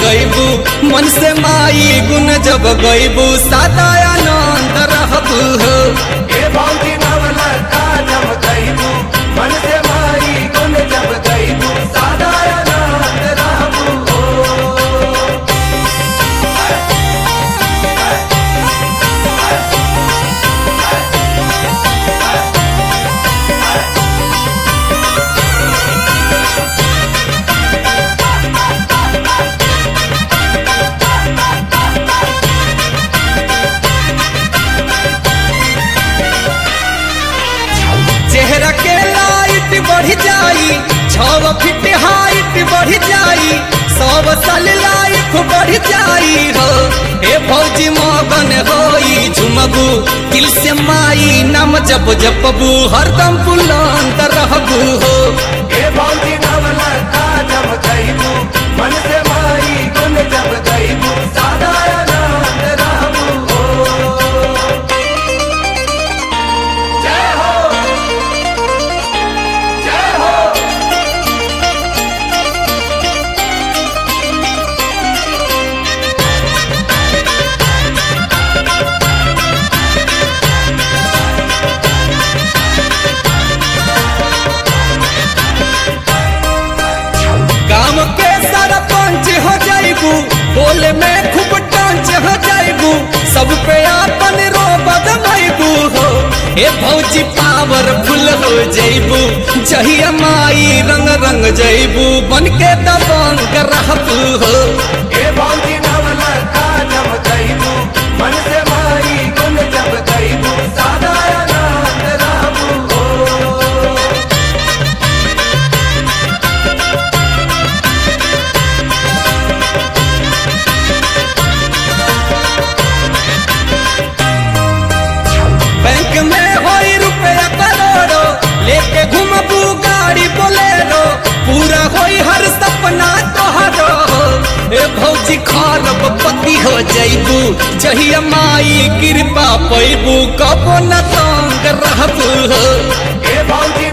गईबू मन से माई गुण जब गईबू सदा आनंद रहबू हो ए भौजी नवलखा जब गईबू मन से माई गुण जब गईबू सादा आनंद रहबू हो चेहरा के लाइट बढ़ जाई छव फीट हाइट बढ़ जाई सब साल लाइफ बढ़ जाई हो हे भौजी मगन होई झुमबू दिल से माई नाम जप जपबू हरदम बुलंद रहबू हो ए भौजी नवलखा जब गईबू मन से माई गुण जब गईबू सादा आनंद रहबू हो जय हो जय हो गाँव के सरपंच हो जाइबू बोले में खूब टांच हो जाइबू सब पे आपन रो बदमाइबू हो हे भौजी पावरफुल हो जाइबू जहिया माई रंग रंग जाइबू बन के दबंग रहबू हो ए भौजी नवलखा जब गईबू मन से माई गुण जब गईबू सादा आनंद रहबू हो बैंक में होई रुपया करोड़ो लेके घूमबू गाड़ी बोलेरो पूरा होई हर सपना तोहरो ए भौजी खरब पति हो जाइबू जहिया माई कृपा पैबू कबो न तंग रहबू हो ए भौजी